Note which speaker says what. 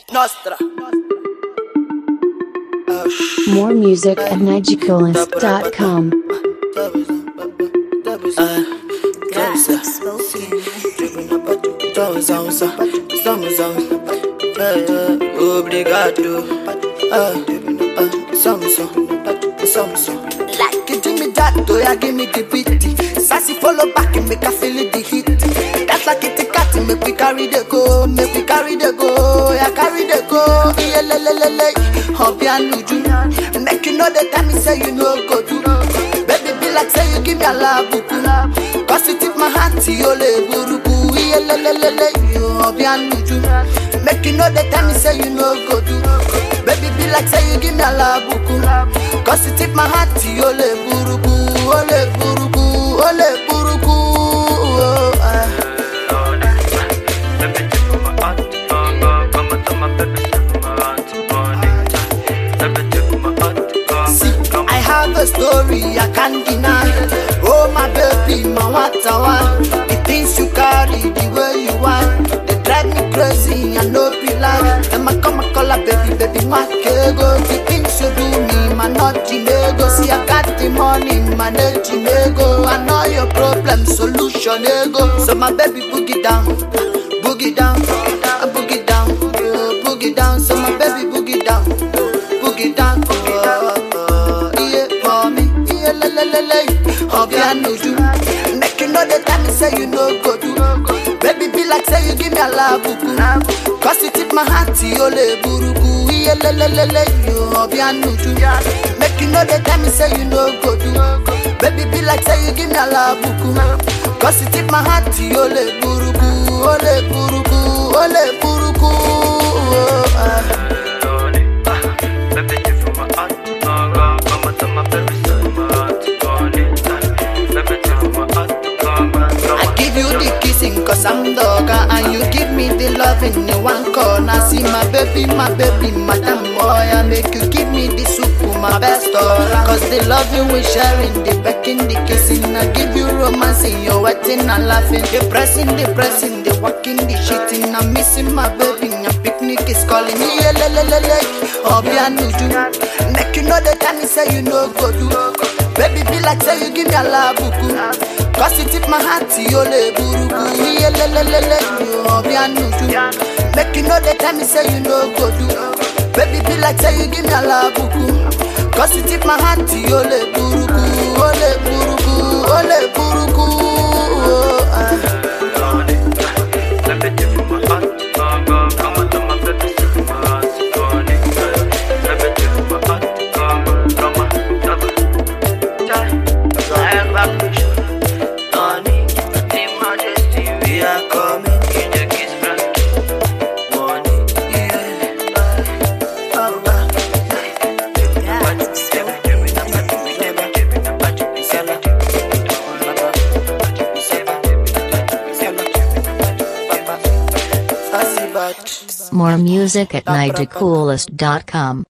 Speaker 1: Nostra.
Speaker 2: More music at nigicoolest.com.
Speaker 1: Obrigado. Samsung, Samsung. Like it, give me that, oh yeah, give me the beat. Sassy follow back and make I feel it, the heat. That's like it, cat, make we carry the go, make we carry the go, yeah, carry the go. Yeah, le, le, le, le. Hobby and nuju. Make you know the time me say you know go do. Baby, be like say you give me a love, buku. Cause you tip my heart, you le buruku. Yeah, le, le, le, le. Hobby and nuju. Make you know the time me say you know go do. Baby, be like say you give me a love, buku. Cause you tip my heart, you le buruku. Ole buruku, ole buruku. Oh, ah. See, I have a story I can't deny. Oh my baby, my watawa. The things you carry, the way you want, they drive me crazy. I know be like, and my come color, baby, baby, my kego. The things you do me, my not ego. See, I got the money, my net ego. I know your problem, solution ego. So my baby, boogie down, boogie down, uh, boogie down, uh, boogie down. So my baby, boogie down, boogie down. Oh, oh, yeah, for me, yeah, la la la la. Hobby and nuju, make you know the time me say you know go do. Baby, be like say you give me a love, buku. Cause you tip my heart, you le buruku. Yeah, la la la la. You hobby and nuju, make you know the time me say you know go do. Baby, be like say you give me a love, buku. Cause you tip my heart, you le buruku. Ole buruku, ole buruku. Oh, ah. I give you the kissing cause I'm dogger And you give me the loving in one corner See my baby, my baby, madam boy I make you give me the soup, my best dollar Cause the loving we sharing, the becking, the kissing I give you romancing, you're wetting and laughing The pressing, the pressing, the walking, the shitting I'm missing my baby, and picnic is calling me Yeah, le, le, le, le, Obi and Nuju Make you know the time me say you know go do Baby, be like say you give me a love, buku Cause you tip my heart, you le buruku Yeah, le, le, le, le, you obi and nuju Make you know the time me say you know go do Baby, be like say you give me a love, buku Cause you tip my heart, you le buruku Ole buruku, ole buruku oh, ah.
Speaker 2: More music at nigicoolest.com.